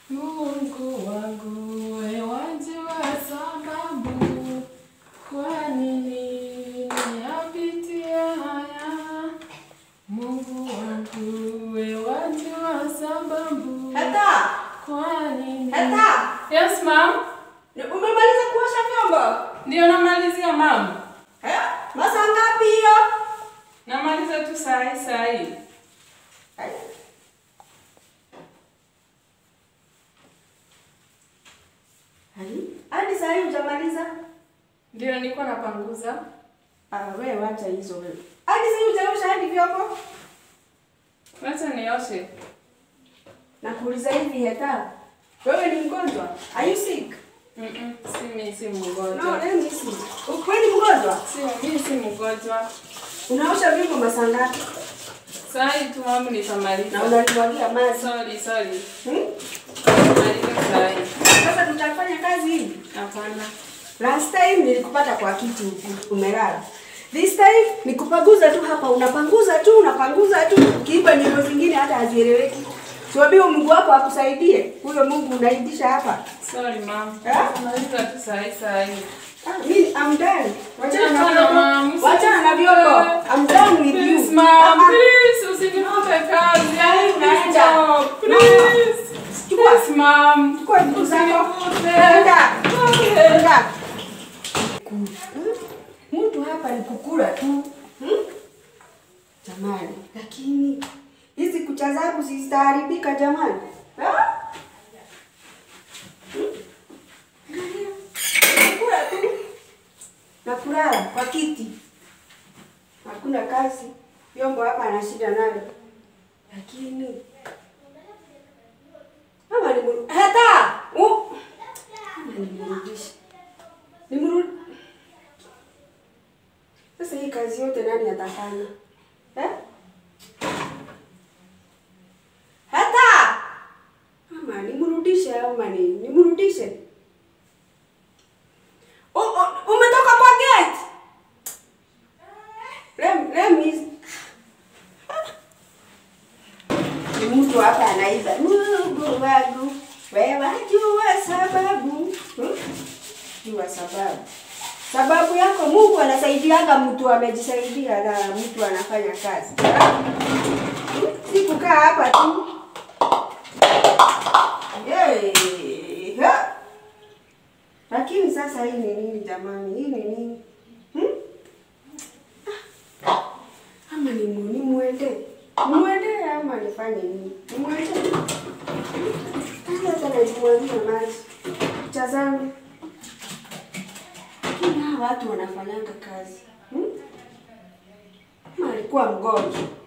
Mungu wangu, wewe wajua sababu kwa nini niyapitia haya. Mungu wangu, wewe wajua sababu Hata kwa nini. hata Yes, ma'am. umemaliza kuosha vyombo? Ndio namalizia ma'am. Eh? Masaa ngapi hiyo? Namaliza tu saa hii saa hii. Ai. Ai, hadi saa hii hujamaliza? Ndio nilikuwa napanguza. Ah, wewe wacha hizo wewe. Hadi saa hii hujaosha hadi vyombo? Wacha nioshe. Nakuuliza hivi heta. Wewe ni mgonjwa? Are you sick? Mm-mm, si mimi si No, mgonjwa. let me see. Ukweli mgonjwa? Si mimi si mgonjwa. Unaosha vyombo masaa ngapi? Saa hii tu mama Na nitamaliza. unanimwagia maji. Sorry, sorry. Hmm? Nimaliza saa hii. Sasa tutafanya kazi hii. Hapana. Last time nilikupata kwa kiti huku umelala. This time nikupanguza tu hapa, unapanguza tu, unapanguza tu. Ukiimba nyimbo zingine hata hazieleweki. Siwaambie Mungu wako akusaidie. Huyo Mungu unaibisha hapa. Sorry, mom. Eh? Nimaliza tu saa hii saa hii. Ah, mimi I'm done. Wachana na Hapana, vyombo. ma'am. Wachana na vyombo. I'm done with Please, you. mom. Ah, ah. Please, usinifute kazi. I need Naenda. job. Please. Chukua. Please, mom. Chukua vitu zako. Usinifute. Nenda. Okay. Nenda. Hmm? Mtu hapa ni kukula tu. Hmm? Jamani, lakini hizi kucha zangu zitaharibika jamani. Ah? Hmm? Angalia. Kukula tu. Na kulala kwa kiti. Hakuna kazi. Vyombo hapa ana shida nayo. Lakini Mama ni muru... Hata! Uh! Mama nimrudishe. Nimrudi. Sasa hii kazi yote nani atafanya? Eh? Hata! Mama nimrudishe au mani? Nimrudishe. Oh, oh, umetoka kwa gate? Lem, lem is... Ni mtu hapa anaiba. Mungu wangu, wewe wajua sababu. Hmm? Jua sababu. Sababu yako Mungu anasaidiaga mtu amejisaidia na mtu anafanya kazi. Hmm? Si kukaa hapa tu. Yay! Ha! Lakini sasa hii ni nini jamani? Hii ni nini? Hmm? Ah. Ama ni mu- nimwende? Nimwende ama nifanye nini? Nimwende? Hata hata najimwagia maji. Picha zangu. Lakini hawa watu wanafanyanga kazi. Hmm? Ama alikuwa mgonjwa.